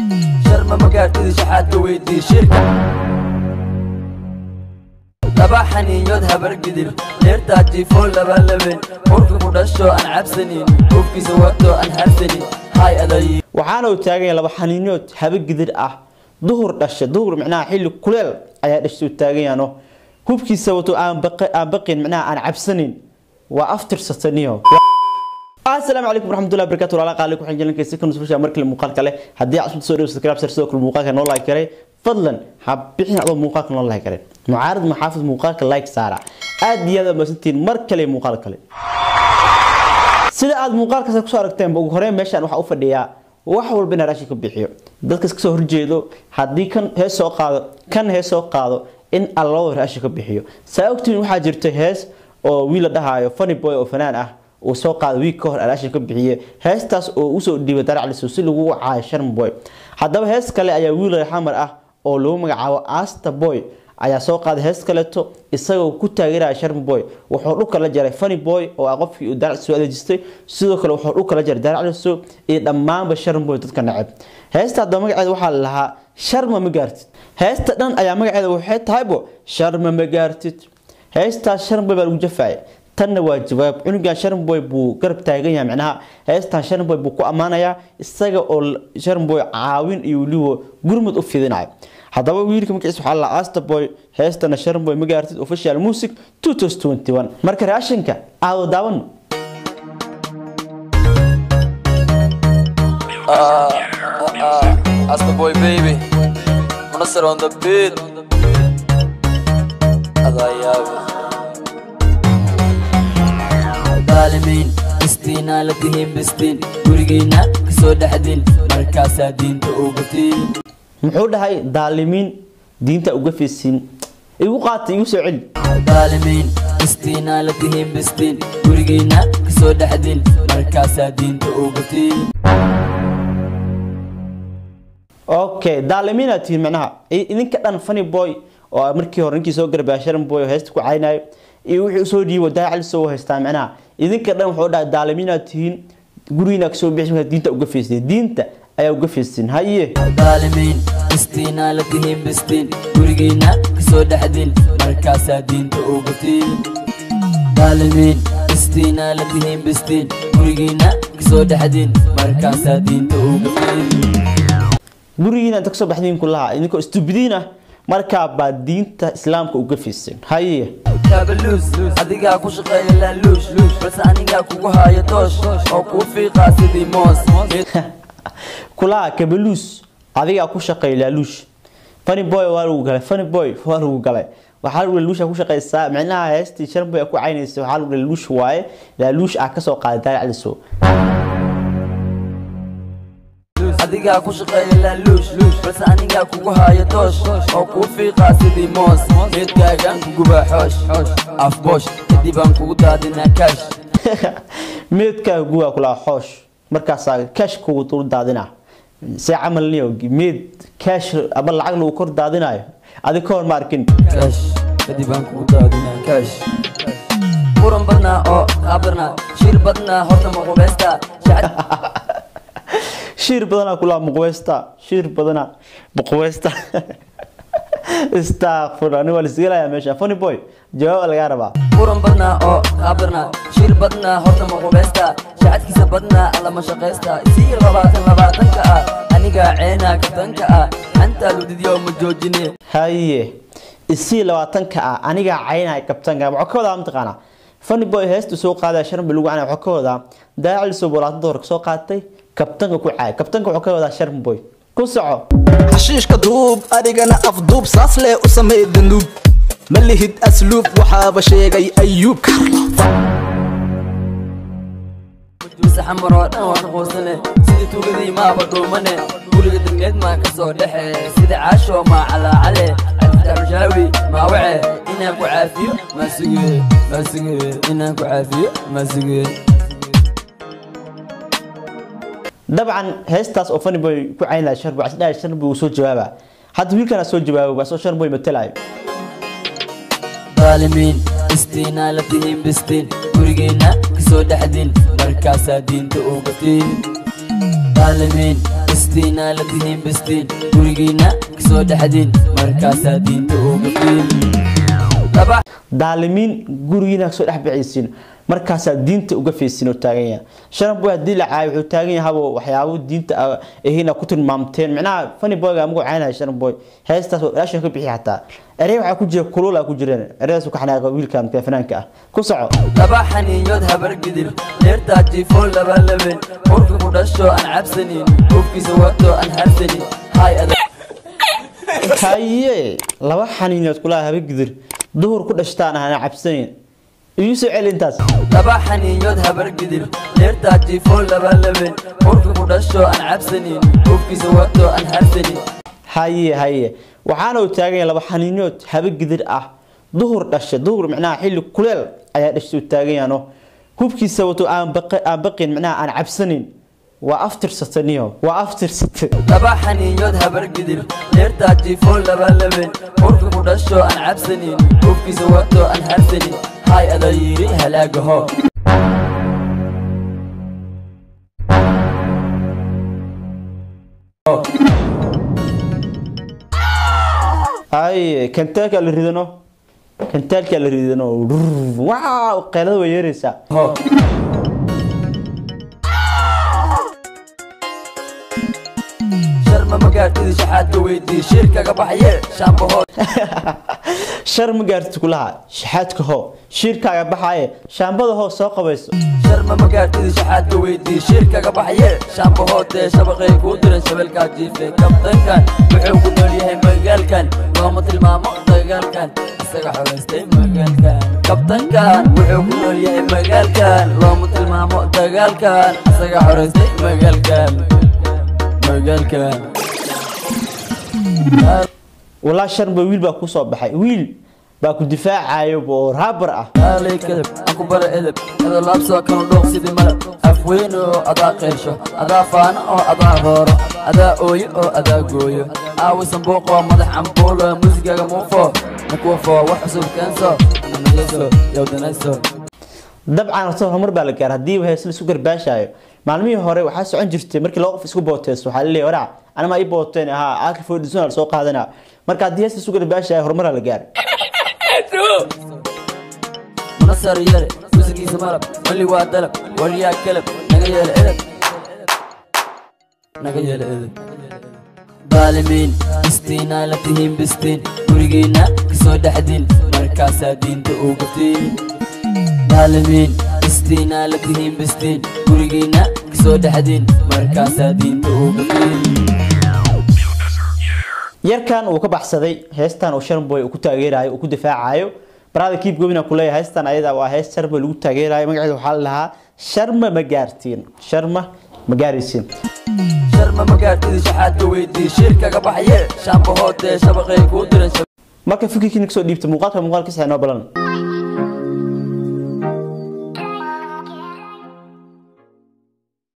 sharma magaartida shaxaadka weydii shirka laba xaniinyood habargidir leertaa jiifoo labalabeen urka ku dhasho aan cabsanin ufkiisa wato aan harsanin hay aday waxaana uu taagan yahay laba xaniinood haba gidir ah duhur dhasha duhur micnaha xilli kuleel ayaa dhashay uu taagan yaano hubkiisa wato aan baqa- aan baqin micnaha aan cabsanin waa aftirsataniyo asalaamu calaykum waraxmatullahi wabarakatu walaala qaali ku xinjilanka si kanu sufasha markale muuqaal kale haddii aad cusub soo dhawo subscribe sar sidoo kale muuqaalka noo like karay fadlan ha bixin adoo muuqaalka noo like karay mucaarad maxaafid muuqaalka like saara aad iyo aad maasantiin mar kale muuqaal kale sida aad muuqaalkaas kusoo aragteen ugu horeyn meeshaan waxaa u fadhiyaa wax walba inaa raashin ka bixiyo dadkas kasoo horjeedo haddii kan hees soo qaado kan hees soo qaado in allabada raashin ka bixiyo saa ogtiin waxaa jirta hees oo wiil la dhahaayo funny boy oo fanaan ah uu soo qaado wiig ka hor raashin ka bixiye heestaas oo usoo dhiibay daracliso si lagu caayo sharm boy haddaba hees kale ayaa wiil xamar ah oo lagu magacaabo asta boy ayaa soo qaaday hees kaleeto isagoo ku taageeraya sharm boy wuxuu dhulka la jaray funny boy oo ah qofkii uu daracliso adeejistay sidoo kale wuxuu dhulka la jaray daracliso iyo dhammaanba sharm boy dadka neceb heesta haddaba magaceeda waxaa la lahaa sharma ma gaartid heesta dhan ayaa magaceeda waxay tahaybo sharma ma gaartid heestaas sharm boy baa lagu jafaaya tanna waa jawaab cunugan sharmboy buu garab taagan yahay micnaha heestan sharmboy buu ku ammaanayaa isaga oo sharmboy caawin iyo weliba gurmud u fidinayo haddaba wiilka magaciisa waxaa la asta boy heestana sharmboy ma gaartid official music 2021 marka raashinka aado daawano As the boy baby Munasser on the beat Adayaaba daalimiin istiinaa la tihiin bistiin gurigiina kasoo dhexdin markaasaa diinta ugatiin muxuu dhahay daalimiin diinta uga fiisiin igu qaata igu soo celi daalimiin istiinaa la tihiin bistiin gurigiina kasoo dhexdin markaasaa diinta ugatiin okay daalimiina tihiin macnaha I- idinka dhan funny boy oo ah markii hore ninkii soo garbaya sharan boy oo heesta ku caynayo iyo wixii usoo dhiibo daacali soo haystaa macnaha idinka dhan wuxuu dhahay daalimiina tihiin gurigiina kasoo bixi markaa diinta uga fiisteen diinta ayaa uga fiisteen haye daalimiin istiinaa la tihiin bistiin gurigiina kasoo dhexdin markaasaa diinta ugatiin daalimiin istiinaa la tihiin bistiin gurigiina kasoo dhexdin markaasaa diinta ugatiin gurigiina inta kasoo baxdiin kulaha idinkoo stupidiin ah markaa baa diinta islaamka uga fiisteen haye kaabaluus adigaa ku shaqeeya laaluush balse anigaa kugu haayo doosh oo kuu fiiqaa sidii moos kulaha kabaluus adigaa ku shaqeeya laaluush funny boy waa lagu galay funny boy waa lagu galay waxaa lagu laaluusha ku shaqeysaa micnaha heestii sharboy ku caynaysa waxaa lagu laaluush waaye laaluush ah kasoo qaaday daacaliso adigaa ku shaqeeya laaluush balse anigaa kugu haayo doosh oo kuu fiiqaa sidii moos meedkaagaan kugubaa xoosh afboosh kadib aan kugu daadinaa kaash meedkaaga guwaa kulaha xoosh markaasaa kaash kugu dul daadina see camal niyo meed kaash ama lacag lagu kor daadinayo adi ka hor ma arkin kaash kadib aan kugu daadinaa kaash muran badnaa oo qaabirnaa shir badnaa horta maqubaystaa shiir badanaa kulaha muqweysta shiir badanaa muqweysta istakfur ani waa lisgelayaa meesha funny boy jawaab lagaa rabaa muran badnaa oo qaabirnaa shir badnaa horta maqubaystaa shacadkiisa badnaa allama shaqaystaa isii labaatan labaatanka ah anigaa ceenaa kabtanka ah xantaa ludidyo ma joojine haye isii labaatanka ah anigaa caynaya kabtanka waxaa ka wadaa mataqaanaa funny boy heestu soo qaadaya sharmi lagu canaya waxaa ka wadaa daaciliso bolaatanta hore kasoo qaatay kabtanka ku caaya kabtanka waxaa ka wadaa sharmi boy ku soco xashiishka duub adigana afduub saas lee u samey danuub ma lihid asluub waxaaba sheegay ayuub mise xamar oo dhan waan quusane sidii tuugadii maaba dhuumane guriga degmeed maa ka soo dhexe sida caasho maa calaacale cabditaxushaawi maa wace inaan ku caafiyo maa suge maa suge inaan ku caafiyo maa suge dabcan heestaas oo funny boy ku caynaya sharboy asdhahay sharboy uu soo jawaaba hadda wiilkana soo jawaabo baa soo sharboy matalayo daalimiin istiinaa la tihiin bistiin gurigiina kasoo dhexdin markaasaa diinta ugatiin daalimiin istiinaa la tihiin bistiin gurigiinna kasoo dhexdiin markaasaa diinta uga fiin laba daalimiin gurigiina kasoo dhex bixaysiin markaasaa diinta uga feysin oo taagan yahay sharan boy haddii la caayo wuxuu taagan yahabo waxyaabo diinta ahina ku tilmaamteen micnaha funny boyga amagu caynaya sharan boy heestaas oo ilaasha ka bixi xataa erey waxaa ku jira kulula ku jireen ereydaas ka xanaaqa wiilkan fanaanka ah ku soco laba xaniinyood habar gidir leertaa jiifoo laba laben urka ku dhasho aan cabsanin ufkiisa wato aan harsanin hay adag haye laba xaniinood kulaa haba gidir duhur ku dhashtaan ahana cabsanayn igu soo celi intaas laba xaniinyood habar gidir leertaa jiifoo laba laben urka ku dhasho aan cabsanin ufkiisa wato aan harsanin haye haye waxaana uu taagan yahay laba xaniinood haba gidir ah duhur dhasha duhur micnaha xilli kuleel ayaa dhasha uu taagan yahay hubkiisa wato aan baqi- aan baqin micnaha aan cabsanayn waa aftirsataniyo waa aftirsate laba xaniinyood habar gidir leertaa jiifoo laba laben urka ku dhasho aan cabsanin ufkiisa wato aan harsanin hay ada yidhi halaagaho haye kantaalka la ridano kantaalka la ridano waaw qeylada way yeeraysaa ho sharma magaartida shaxaadka weydii shirkaga baxye shaambahood shar ma gaartid kulaha shaxaadka hoo shiirkaaga baxaaye shaambada hoo soo qabayso sharma magaartida shaxaadka weydii shirkaga baxye shaambahoodee shabaqay kuu diran shabeelkaa jiife kabtankan wuxuu ku nool yahay magaalkan looma tilmaamo dagaalkan isaga xogaystay magaalkan kabtankan wuxuu ku nool yahay magaalkan looma tilmaamo dagaalkan isaga xoraystay magaalkan magaalkan walaa sharba wiil baa kusoo baxay wiil baa ku difaacayo oo raabar ah aalay kadab aan ku bara edeb adoo laabsoo kanu dhooq sidii malab afweyne oo adaa qeysho adaa faano oo adaa rooro adaa ooyo oo adaa gooyo aawisan buuqoo madax cambuulo muusigaga muufo nakuwafo wax cusub keenso nanayeso yowdanayso dabcan horta horumar baa la gaar haddii hees la isku garbaashayo maalmihii hore waxaa socon jirtay markii laba qof isku booteyso waxaa laleeyahay waraa anama ii booteen ahaa aakil foodhisona la soo qaadanaa marka haddii hees la isku garbaashayo horumaraa la gaar munasar yare muusigiisa malab weli waa dalab waliyaa kalab naga yeela edeb naga yeela edeb daalimiin istiinaa la tihiin bistiin gurigiinna kasoo dhexdiin markaasaa diinta uga fiin daalimiin istiinaa la tihiin bistiin gurigiinna kasoo dhexdiin markaasaa diinta uga fiin yarkan uu ka baxsaday heestan uu sharboy uu ku taageerayo uu ku difaacayo barada kiib gobina ku leeyahay heestan ayada waa hees sharma lagu taageerayo magaceeda waxaa la lahaa sharma ma gaartiin sharma ma gaaraysiin sharma magaartida shaxaadka weydii shirkaga baxye shaambahoodee shabaqay kuu diran marka fikirkiina kasoo dhiibta muuqaalka muuqaalkiisa inoo balan